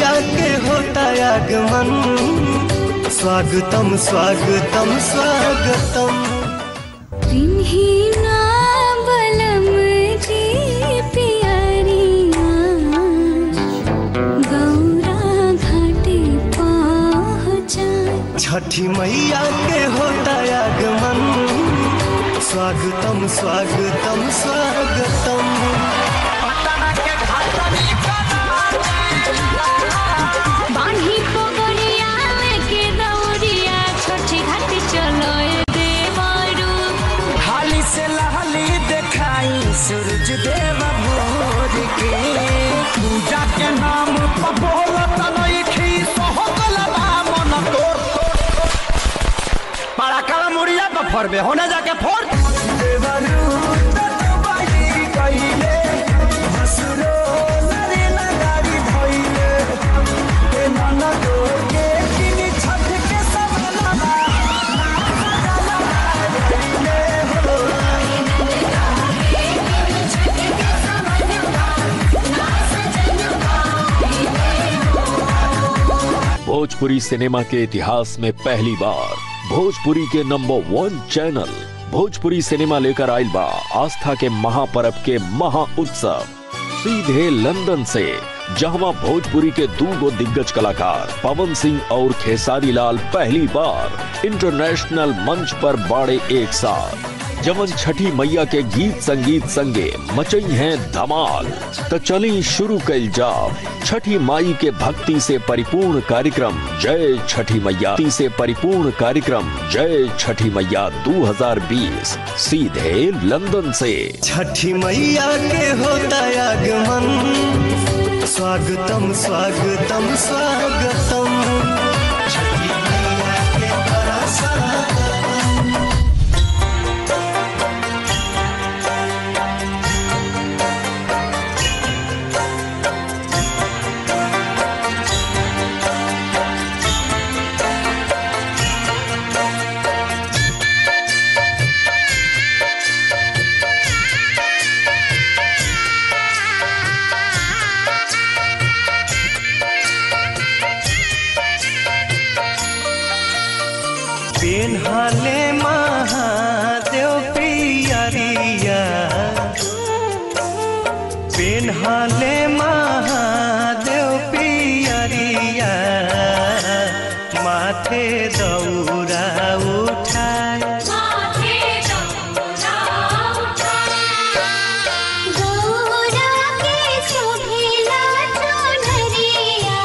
मैया के होता आगमन स्वागतम स्वागतम स्वागतम पिन्हिना बलम जी पियरिया गौरा घाटे पहुँचा छठी मैया के होता आगमन स्वागतम स्वागतम स्वागतम बान्ही पगड़िया लेके दौड़िया छोटी घाट चलो ए देवरू हाली से लहली देखाई सूरज देव भोर के पूजा के नाम पर बोलत नइखी सोहगल बा मन तोर बड़ा काला मुड़िया पर फोड़बे होने जाके फोड़ देवरू तटबाई कइले हसुरो नरे लगारी भइले ए नाना तो के किनी छठ के सवाला भोजपुरी सिनेमा के इतिहास में पहली बार भोजपुरी के number one channel Bhojpuri cinema लेकर आइल बा आस्था के महापर्व के महा उत्सव सीधे लंदन से जहां भोजपुरी के दूगो दिग्गज कलाकार पवन सिंह और खेसारी लाल पहली बार इंटरनेशनल मंच पर बाड़े एक साथ जवन छठी मैया के गीत संगीत संगे मचई हैं धमाल तो चली शुरू कल जाओ छठी माई के भक्ति से परिपूर्ण कार्यक्रम जय छठी मैया भक्ति से परिपूर्ण कार्यक्रम जय छठी मैया 2020 सीधे लंदन से छठी मैया के होता आगमन स्वागतम स्वागतम स्वागतम छठी मैया के बड़ा स्वागतम पेन्हाले महादेव पियरिया पेन्हाले महादेव पियरिया माथे दौरा उठाए गौरा के शोभिला चुनरिया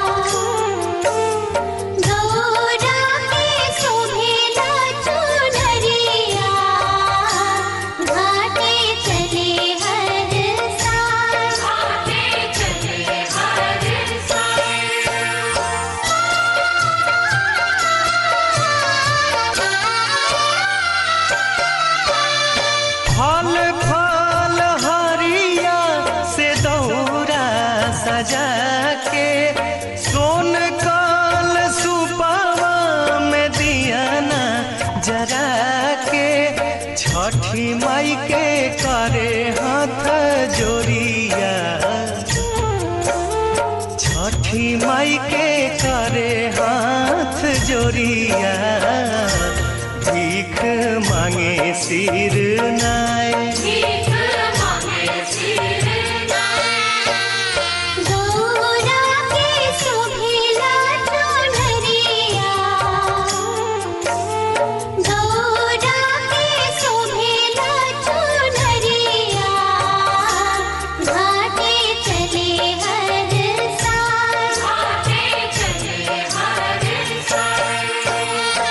गौरा के शोभिला चुनरिया घाटे चले हर साल घाटे चले हर फल फल हरिया से दौरा सजा के सोन काल सुपावा में दियाना जरा के छठी माई के करे हाथ जोड़िया छठी माई के करे हाथ जोड़िया भीख मांगे सिर नाय गौरा के शोभिला चुनरिया गौरा के शोभिला चुनरिया घाटे चले हर साल घाटे चले हर साल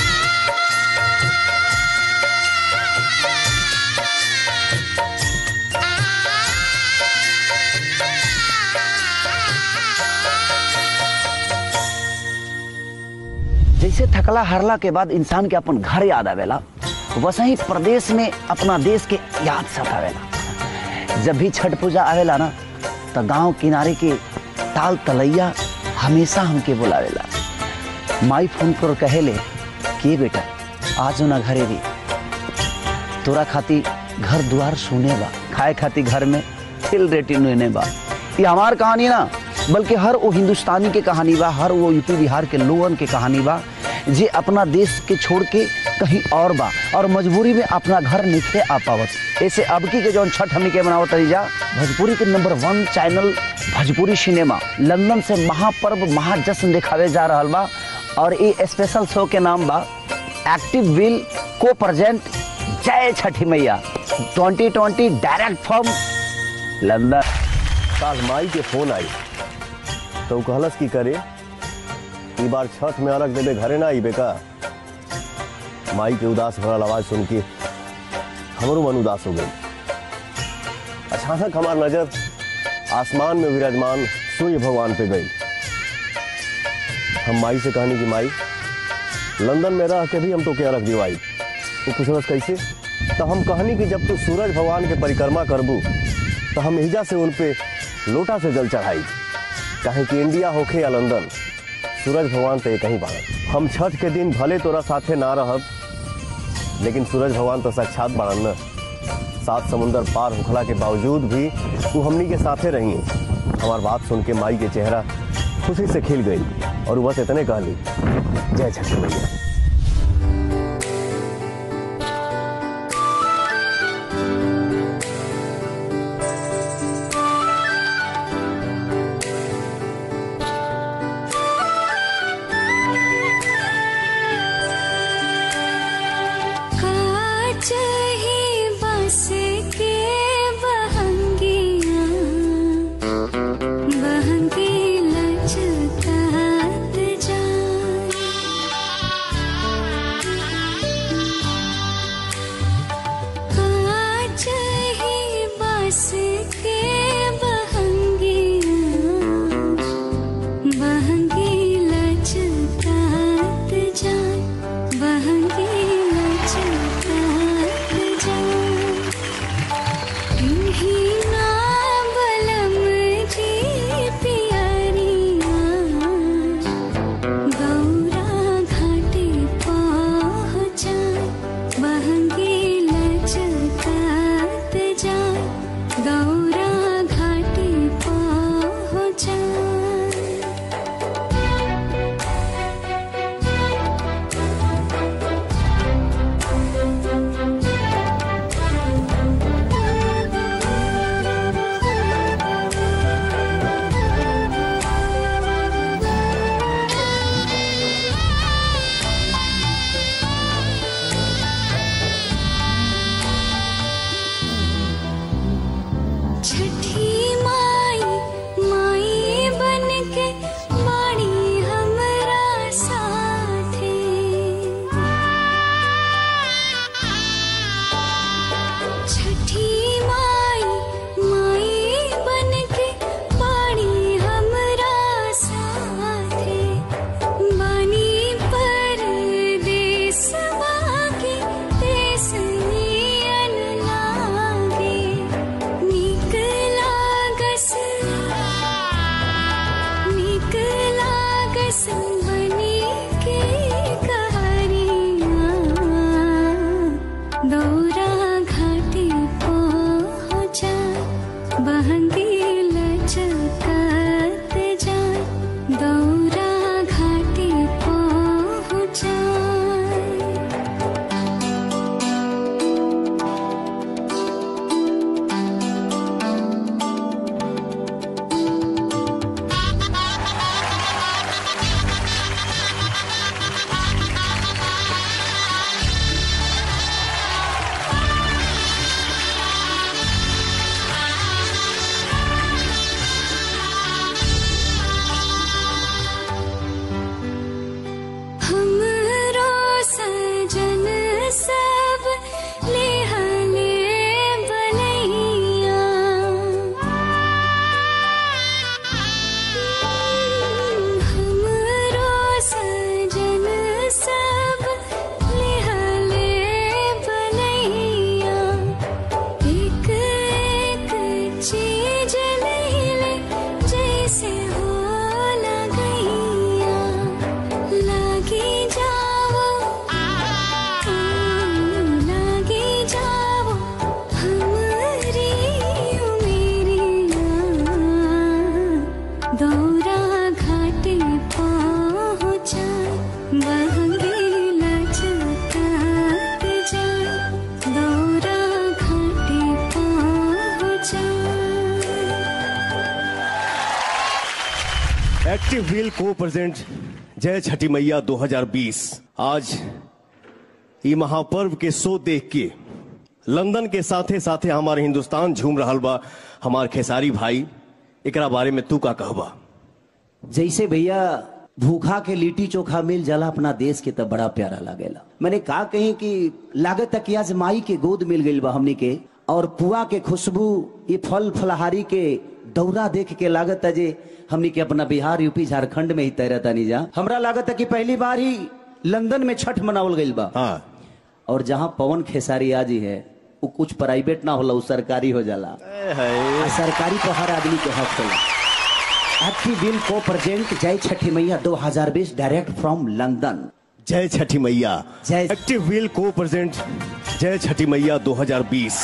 जैसे थकला हारला के बाद इंसान के अपन घर याद आवेला वैसे ही प्रदेश में अपना देश के याद सतावेला जब भी छठ पूजा आवेला ना तो गांव किनारे के ताल तलैया हमेशा हमके बुलावेला माई फोन पर कहेले के बेटा आज ना घरे भी तोरा खाती घर द्वार सुने बा खाए खाती घर में तिल रेटी नुने बा ये हमार कहानी ना बल्कि हर वो हिंदुस्तानी के कहानी बा हर वो यूपी बिहार के लोगन के कहानी बा जे अपना देश के छोड़ के कहीं और बा और मजबूरी में अपना घर निखे आ पावत ऐसे अबकी के जौन छठ हमनी के मनावत रही जा भोजपुरी के number one channel Bhojpuri cinema London से महापर्व महाजश्न दिखावे जा रहा बा और ये स्पेशल शो के नाम बा एक्टिव विल को प्रेजेंट जय Chhathi Maiya 2020 direct from London काल माई के फोन आई तो उ कहलस की करे ई बार छठ में अर्घ देवे घरे ना आईबे का माई के उदास भरल आवाज सुन के हमरो मन उदास हो गई अचानक हमार नजर आसमान में विराजमान सूर्य भगवान पे गई हम माई से कहनी कि माई लंदन में रह के भी हम तो के अर्घ दिवाई वो पूछलस कैसे तो हम कहनी कि जब तू सूरज भगवान के परिक्रमा करबू तो हम हिजा से उन पे लोटा से जल चढ़ाई काहे कि इंडिया होखे या लंदन सूरज भगवान तो एक ही बाड़न हम छठ के दिन भले तोरा साथे ना रहब लेकिन सूरज भगवान तो साक्षात बाड़न न सात समुंदर पार होखला के बावजूद भी तू हमनी के साथे रही हमार बात सुन के माई के चेहरा खुशी से खिल गई और वो बस इतने कहली जय छठी मैया काच ही बस के बहंगिया बहंगी लचकात जाए एक्टिव व्हील को प्रेजेंट जय छठी मैया 2020 आज ये महापर्व के शो देख के लंदन के साथे साथे हमारे हिंदुस्तान झूम रहा बा हमार खेसारी भाई एकरा बारे में तू का कहबा जैसे भैया भूखा के लिट्टी चोखा मिल जाला अपना देश के तब बड़ा प्यारा लागेला मैंने कहा कहीं कि लागत तक आज माई के गोद मिल गई बा हमनी के और पुआ के खुशबू ये फल फलहारी के दौरा देख के लागत है जे हमनी के अपना बिहार यूपी झारखंड में ही तैरता नहीं जा हमरा लागत है कि पहली बार ही लंदन में छठ मनावल गई बा हाँ और जहाँ पवन खेसारी आजी है वो कुछ प्राइवेट ना होला वो सरकारी हो जाला आ सरकारी तो हर आदमी के हक होला एक्टिव बिल को प्रेजेंट जय Chhathi Maiya 2020 direct from London जय छठी मैया जय- एक्टिव व्हील को प्रेजेंट जय छठी मैया 2020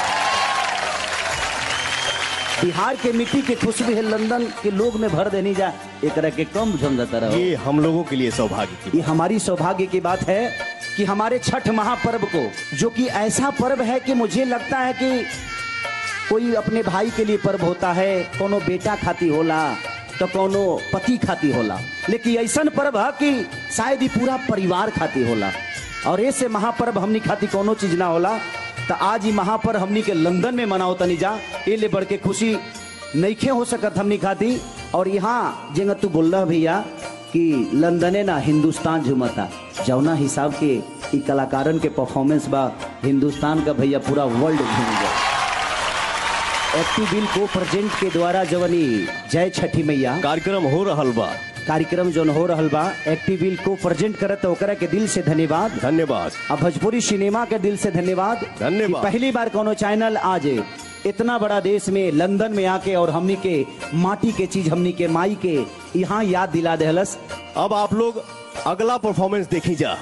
बिहार के मिट्टी के खुशबू है लंदन के लोग में भर देनी जा एक के कम समझता रहो ये हम लोगों के लिए सौभाग्य की ये हमारी सौभाग्य की बात है कि हमारे छठ महापर्व को जो कि ऐसा पर्व है कि मुझे लगता है कि कोई अपने भाई के लिए पर्व होता है कोनो बेटा खाती होला तो कोनो पति खाती होला लेकिन ऐसा पर्व है कि शायद ही पूरा परिवार खाती होला और ऐसे महापर्व हमनी खाती कोनो चीज ना होला तो आज ही महापर्व हमनी के लंदन में मनाओ तनी जा ये ले बढ़ के खुशी नईखे हो सकत हमनी खाती और यहाँ जेंगा तू बोल रहा भैया कि लंदने ना हिंदुस्तान झुमता जौना हिसाब के ई कलाकारन के परफॉर्मेंस बा हिंदुस्तान का भैया पूरा वर्ल्ड घूम गया एक्टिव बिल को प्रेजेंट के द्वारा जवनी जय छठी मैया कार्यक्रम हो रहल बा कार्यक्रम जोन हो रहल बा एक्टिव बिल को प्रेजेंट करत ओकरा के दिल से धन्यवाद धन्यवाद अब भोजपुरी सिनेमा के दिल से धन्यवाद धन्यवाद। कि पहली बार कोनो चैनल आज इतना बड़ा देश में लंदन में आके और हमनी के माटी के चीज हमनी के माई के यहाँ याद दिला देहलस अब आप लोग अगला परफॉर्मेंस देखी जा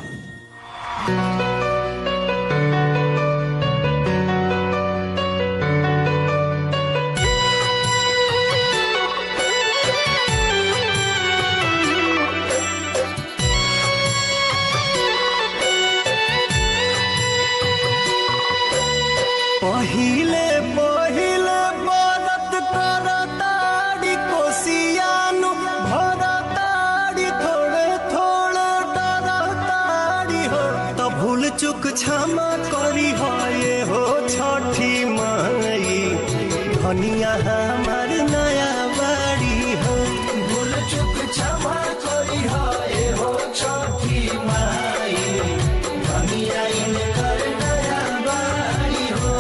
पहिले पहिले बरत करताड़ी कोसियानु भरताड़ी थोड़े थोड़े डरताड़ी हो तो भूल चुक क्षमा करी हो ये हो छठी माई धनिया हमार नया बाड़ी हो भूल चुक क्षमा करी हो ये हो छठी माई धनिया इनकर नया बाड़ी हो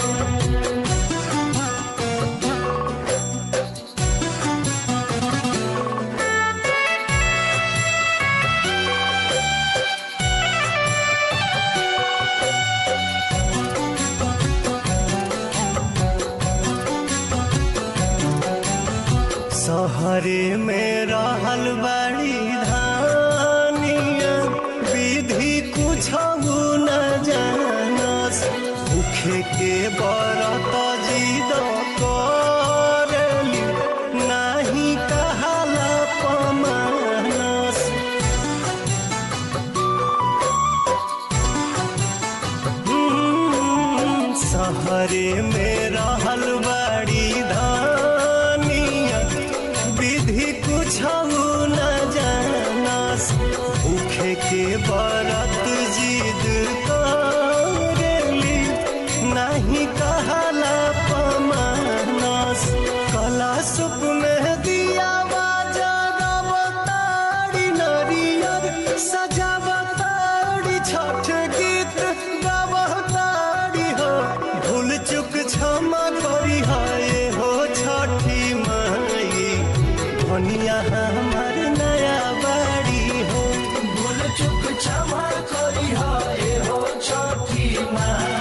सहरे में रहल बड़ी धानिया विधि कुछ न जानस भूखे के बरत जिद करली नाही कहाला पमानस हम्म, सहरे में रहल बड़ी धानिया विधि कुछ न जानस भूखे के बरत जिद करेली नहीं कहला पमानस कला सुप में दिया बाजारी नरियर सजावताड़ी छठ गीत गावताड़ी हो भूल चुक क्षमा करी हाय हो छठी माई धनिया हमार नया बाड़ी हो भूल चुक क्षमा करी हाय हो छठी माई